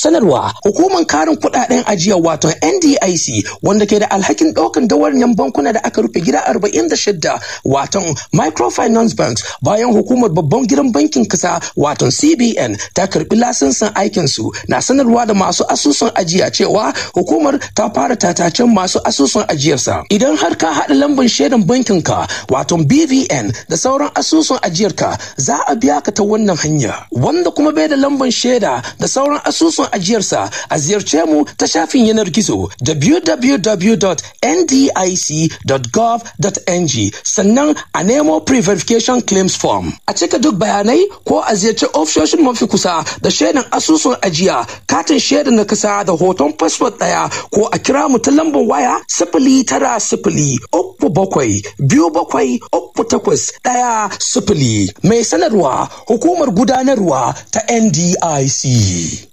sanarwa hukumar karin kuɗaɗen ajiya wato NDIC wanda ke da alhakin ɗaukan dawaryan bankuna da aka rufe gida 46 wato microfinance banks bayan hukumar babban gidan bankin kasa wato CBN ta karbi lasinsin aikin su na sanarwa da masu asusun ajiya cewa hukumar ta fara tatacen masu asusun ajiyarsa idan har ka haɗa lambar shaidan bankin ka wato BVN da sauran asusun ajiyarka za a biya ka ta wannan hanya wanda kuma bai da lambar shaida da sauran asusun ajiyarsa a ziyarce mu ta shafin yanar gizo www.ndic.gov.ng sannan a nemo pre-verification claims form a cika duk bayanai ko a ziyarci ofishoshin mafi kusa da shaidan asusun ajiya katin shaidan na kasa da hoton fasfot ɗaya ko a kira mu ta lambar waya sifili tara sifili uku bakwai biyu bakwai uku takwas ɗaya sifili mai sanarwa hukumar gudanarwa ta NDIC.